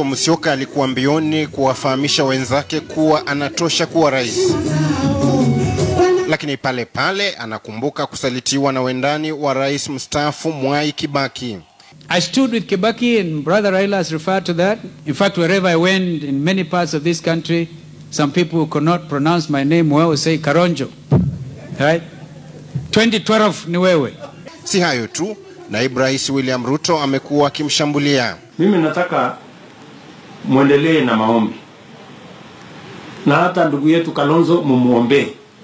Musyoka alikuwa mbioni kuwafahamisha wenzake kuwa anatosha kuwa rais, lakini pale pale anakumbuka kusalitiwa na wendani wa rais mstaafu Mwai Kibaki. I stood with Kibaki, and Brother Raila has referred to that. In fact, wherever I went in many parts of this country, some people who could not pronounce my name well would say Karonjo. Right? 2012 ni wewe. Si hayo tu, naibu rais William Ruto amekuwa akimshambulia. Mimi nataka mwendelee na maombi, na hata ndugu yetu Kalonzo mumuombee,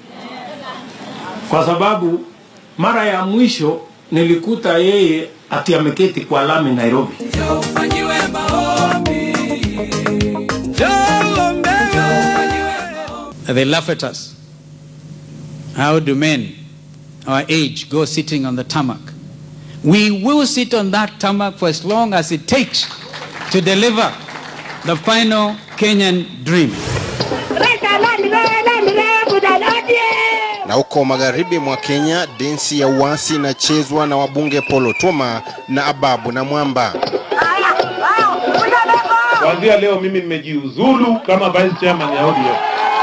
kwa sababu mara ya mwisho nilikuta yeye ati ameketi kwa lami Nairobi. They laugh at us. How do men our age go sitting on the tarmac? We will sit on that tarmac for as long as it takes to deliver the final Kenyan dream. Na huko magharibi mwa Kenya, densi ya uasi inachezwa na wabunge Polo Toma na Ababu na Mwamba. Kuanzia leo mimi nimejiuzulu kama vice chairman ya ODM.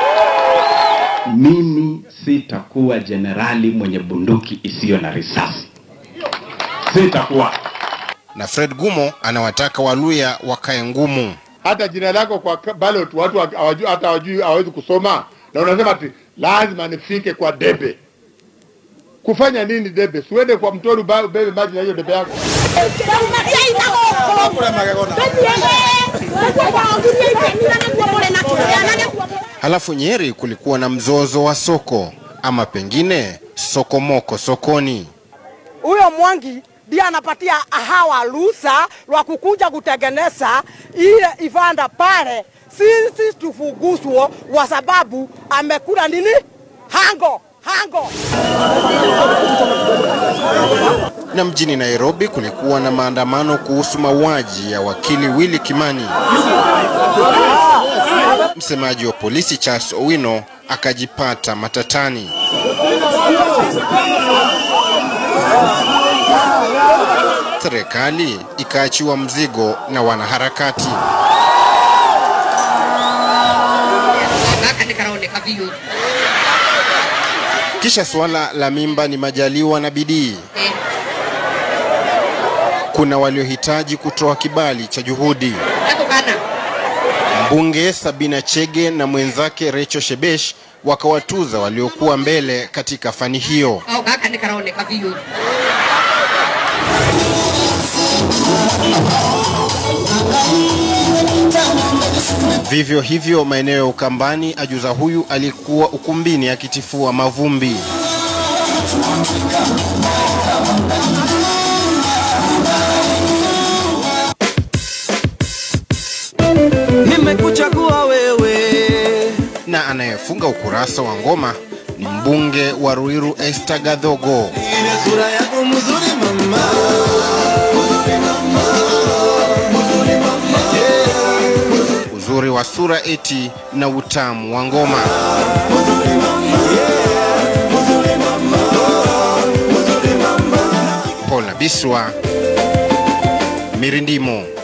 Mimi sitakuwa jenerali mwenye bunduki isiyo na risasi, Sitakuwa. Na Fred Gumo anawataka Waluya wakae ngumu. hata jina lako kwa ka- ballot watu wa- hawajui hata hawajui hawawezi kusoma, na unasema ati lazima nifike kwa debe. Kufanya nini debe? Siuende kwa mtoni uba- ubebe maji na hiyo debe yako. Halafu Nyeri kulikuwa na mzozo wa soko, ama pengine sokomoko sokoni. huyo Mwangi ndiye anapatia hawa ruhusa lwa kukuja kutengeneza ile ivanda pale, sisi tufuguswo kwa sababu amekula nini hango hango. Na mjini Nairobi kulikuwa na maandamano kuhusu mauaji ya wakili Willy Kimani. Msemaji wa polisi Charles Owino akajipata matatani. Serikali ikaachiwa mzigo na wanaharakati. Kisha suala la mimba ni majaliwa na bidii. Kuna waliohitaji kutoa kibali cha juhudi. Mbunge Sabina Chege na mwenzake Recho Shebesh wakawatuza waliokuwa mbele katika fani hiyo. Vivyo hivyo maeneo ya Ukambani, ajuza huyu alikuwa ukumbini akitifua mavumbi. nimekuchagua wewe Na anayefunga ukurasa wa ngoma ni mbunge wa Ruiru Esther Gadhogo. sura yako mzuri mama Uzuri wa sura eti na utamu wa ngoma. Paul Nabiswa, Mirindimo.